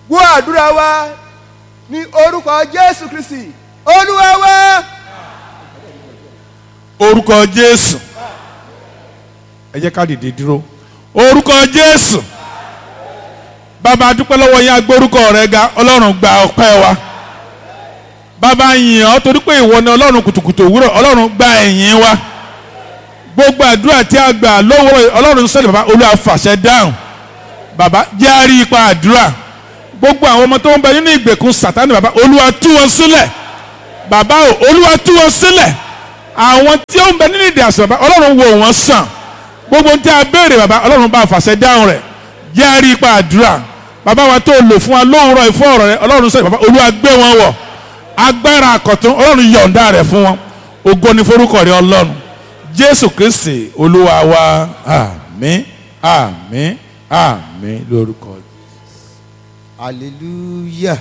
gbọ́ àdúrà wa ní orúkọ jésù kristi olúwa wa. orúkọ jésù ẹ jẹ́ ká dìde dúró orúkọ jésù bàbá a dúpẹ́ lọ́wọ́ yín agbórúkọ rẹ ga ọlọ́run gba ọpẹ́ wa bàbá yìn ọ́ torí pé ìwọ ni ọlọ́run kùtùkùtù òwúrọ̀ ọlọ́run gba ẹ̀yìn wa gbogbo àdúrà tí a gbà lówùrọ̀ yìí, ọlọ́run sọ̀rọ̀ bàbá olúwa fàṣẹ dáhùn bàbá jẹ́ àrí ipa àdúrà gbogbo àwọn ọmọ tó ń bẹ nínú ìgbèkùn sàtánì bàbá olúwa tú wọn sílẹ̀ bàbá o olúwa tú wọn sílẹ̀ àwọn tí ó ń bẹ nínú ìdí àṣà bàbá ọlọ́run wò wọ́n sàn gbogbo tí a béèrè bàbá ọlọ́run bá fàṣẹ dáhùn rẹ̀ jẹ́ àrí ipa àdúrà bàbá wa tó lò fún wa lóhùrọ̀ ìfọ́ ọ̀rọ̀ rẹ̀ ọlọ́run sọ̀rọ̀ bàbá olúwa gbé wọn wọ̀ agbára àkọ̀tún ọlọ́run yọ̀ǹda rẹ̀ fún wọn ògo ni forúkọ rẹ̀ ọlọ́run jésù kristi olúwa wa àmín àmín àmín lórúkọ hallelujah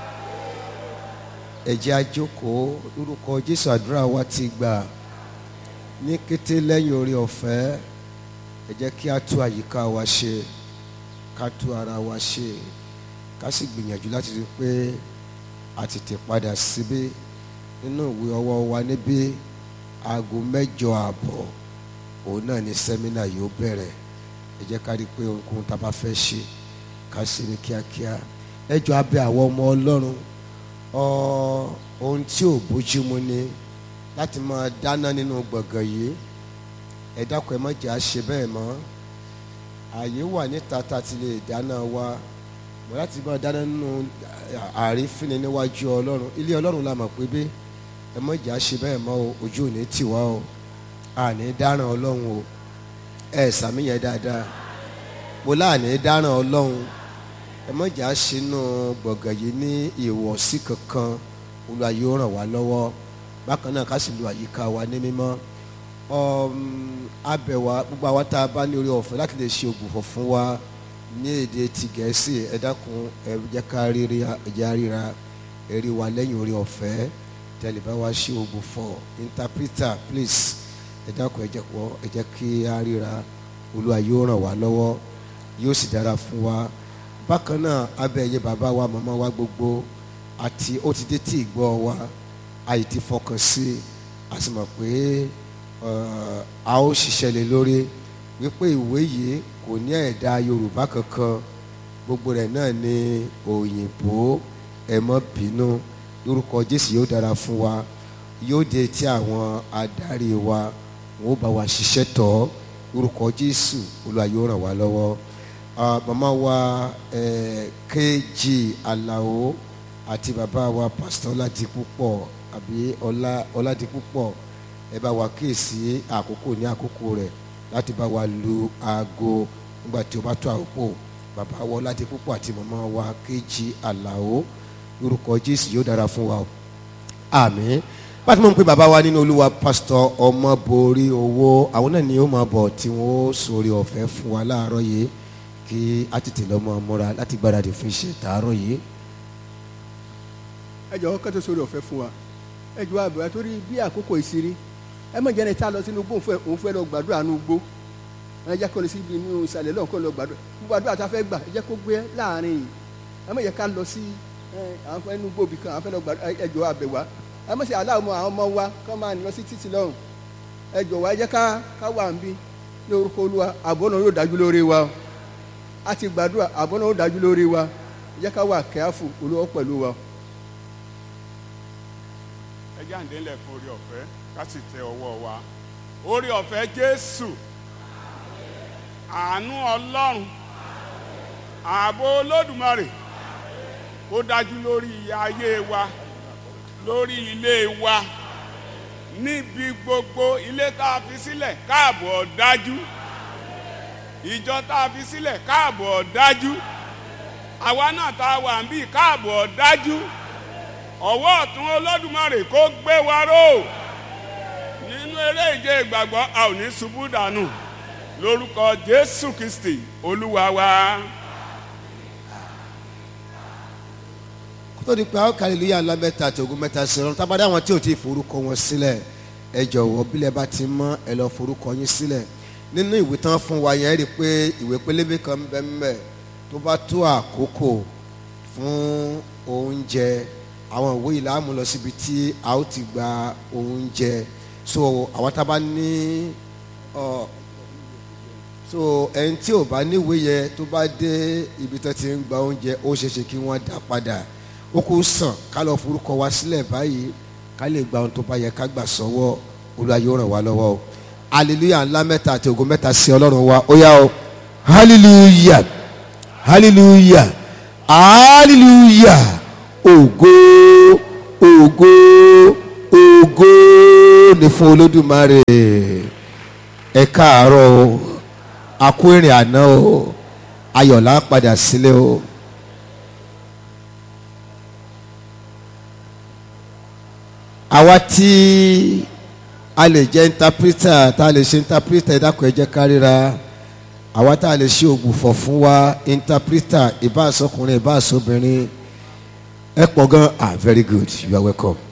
ẹ jẹ́ a jókòó lórúkọ jésù àdúrà wa ti gbà ní kété lẹ́yìn orí ọ̀fẹ́ ẹ jẹ́ kí a tú àyíká wa ṣe ká tú ara wa ṣe ká sì gbìyànjú láti rí i pé a tètè padà síbí nínú ìwé ọwọ́ wa níbí aago mẹ́jọ ààbọ̀ òun náà ni sẹ́mínà yóò bẹ̀rẹ̀ ẹ jẹ́ ká rí i pé ohunkóhun tá a bá fẹ́ ṣe ká ṣe ní kíákíá ẹ jọ abẹ́ àwọn ọmọ ọlọ́run ọ ohun tí ò bójúmu ni láti máa dáná nínú gbọ̀ngàn yìí ẹ dákun ẹ má jẹ́ àṣe bẹ́ẹ̀ mọ́ ààyè wà níta tá a ti lè dáná wa mọ̀ láti máa dáná nínú àrífín níwájú ọlọ́run ilé ọlọ́run la mọ̀ pé bí ẹ má jẹ́ àṣe bẹ́ẹ̀ mọ́ o ojú ò ní tì wá o àní dáràn ọlọ́run o ẹ sàmìyàn dáadáa mo láàní dáràn ọlọ́run ẹ má jà sínú gbọ̀ngàn yìí ní ìwọ̀sí kankan Olúwa yóò ràn wá lọ́wọ́ bákan náà ká sì lu àyíká wa ní mímọ́ abẹ̀wá gbogbo àwa tá a bá ní orí ọ̀fẹ́ láti lè ṣe ògùnfọ̀ fún wa ní èdè ti gẹ̀ẹ́sì ẹ dákun ẹ jẹ́ ká rírí ẹ̀jẹ̀ ríra ẹ̀rí wa lẹ́yìn orí ọ̀fẹ́ tẹ̀lé bá wa ṣe ògùnfọ̀ interpreter please ẹ dákun ẹ jẹ́ kọ́ ẹ jẹ́ kí a ríra Olúwa yóò ràn wá lọ́wọ́ yóò sì dára fún wa bákan náà abẹ́ ẹ̀yẹ bàbá wa màmá wa gbogbo àti ó ti dé tí ìgbọ́ wa àyè ti fọkàn sí a sì mọ̀ pé a ó ṣiṣẹ́ lé lórí wípé ìwé yìí kò ní ẹ̀dá Yorùbá kankan gbogbo rẹ̀ náà ní òyìnbó ẹ má bínú lórúkọ Jésù yóò dára fún wa yóò dé tí àwọn adarí wa wọn ó bá wa ṣiṣẹ́ tọ́ lórúkọ Jésù Olúwa yóò ràn wá lọ́wọ́ màmá wa kg alao àti bàbá wa pásítọ̀ ọládipúpọ̀ àbí ọlá ọládipúpọ̀ ẹ bá wa kíyèsí àkókò ní àkókò rẹ̀ láti bá wa lu aago nígbà tí ó bá tó àkókò bàbá wa ọládipúpọ̀ àti màmá wa kg alao lórúkọ jésù yóò dára fún wa o àmín báti mo ń pe bàbá wa nínú olúwa pásítọ̀ ọmọborí owó àwọn náà ni ó máa bọ̀ tí wọ́n ó sórí ọ̀fẹ́ fún wa láàárọ̀ yìí kí a tètè lọ mọ múra láti gbáradì fún iṣẹ́ tààrọ̀ yìí. ẹ jọ̀wọ́ kẹ́tọ́ sórí ọ̀fẹ́ fún wa ẹ jọ̀wọ́ àbẹ̀wò torí bí àkókò ìṣeré ẹ mọ̀ jẹ́ni tá a lọ sínú gbó òun fẹ́ lọ gbàdúrà nínú gbó ẹ jẹ́ kó lọ síbi inú ìsàlẹ̀ lọ́hùn kó lọ gbàdúrà gbogbo àdúrà tá a fẹ́ gbà ẹ jẹ́ kó gbé láàrin yìí ẹ mọ̀ jẹ́ ká lọ sí àwọn fẹ́ inú gbó bì kan àwọn fẹ́ lọ gbàdúrà ẹ jọ̀wọ́ àbẹ̀wò ẹ mọ̀ sí aláwọ̀ àwọn ọmọ wa kọ́ máa lọ sí títì lọ́hùn ẹ jọ̀wọ́ ẹ jẹ́ ká ká wà ń bí ní orúkọ olúwa àbọ̀ náà yóò dájú lórí wa a ti gbàdúrà àbọ̀ náà yóò dájú lórí wa ẹ jẹ́ ká wà kẹ́àfù olúwa pẹ̀lú wa. ẹ jẹ́ àǹdé ńlẹ̀ fún orí ọ̀fẹ́ ká sì tẹ ọwọ́ wa orí ọ̀fẹ́ jésù àánú ọlọ́run ààbò olódùmarè kó dájú lórí ayé wa lórí ilé wa níbi gbogbo ilé tá a fi sílẹ̀ káàbọ̀ dájú ìjọ tá a fi sílẹ̀ káàbọ̀ dájú àwa náà tá a wà ń bí káàbọ̀ dájú ọwọ́ ọ̀tún olódùmarè kó gbé wa ró nínú eré ìje ìgbàgbọ́ a ò ní ṣubú dànù lórúkọ jésù kristi olúwa wa. kótó di pé àwọn kàlílúyà ńlá mẹ́ta àti ogun mẹ́ta sí ọ̀run tábàdá àwọn tí ò ti forúkọ wọn sílẹ̀ ẹ jọ̀wọ́ bílẹ̀ bá ti mọ́ ẹ lọ forúkọ yín sílẹ̀ nínú ìwé tán fún wa yẹn rí i pé ìwé pélébé kan ń bẹ ńbẹ̀ tó bá tó àkókò fún oúnjẹ àwọn ìwé yìí láàmú lọ síbi tí a ó ti gba oúnjẹ so àwọn tá a bá ní ọ so ẹni tí ò bá níwèé yẹ tó bá dé ibi tó ti ń gba oúnjẹ ó ṣeé ṣe kí wọ́n dá padà ó kó sàn ká lọ forúkọ wa sílẹ̀ báyìí ká lè gba ohun tó bá yẹ ká gbà sọ́wọ́ Olúwa yóò ràn wá lọ́wọ́ o hallelujah ńlá mẹ́ta àti ògo mẹ́ta sí ọlọ́run wa ó yá o hallelujah hallelujah hallelujah ògo ògo ògo ni fún olódùmarè ẹ káàárọ̀ o a kú ìrìn àná o ayọ̀lá padà sílé o. àwa tí a lè jẹ́ interpreter tá a lè ṣe interpreter ẹ dákun ẹ jẹ́ ká ríra àwa tá a lè ṣe ògbùfọ̀ fún wa interpreter ìbáàsọkùnrin ìbáàsọbìnrin ẹ pọ̀ gan ah very good you are welcome.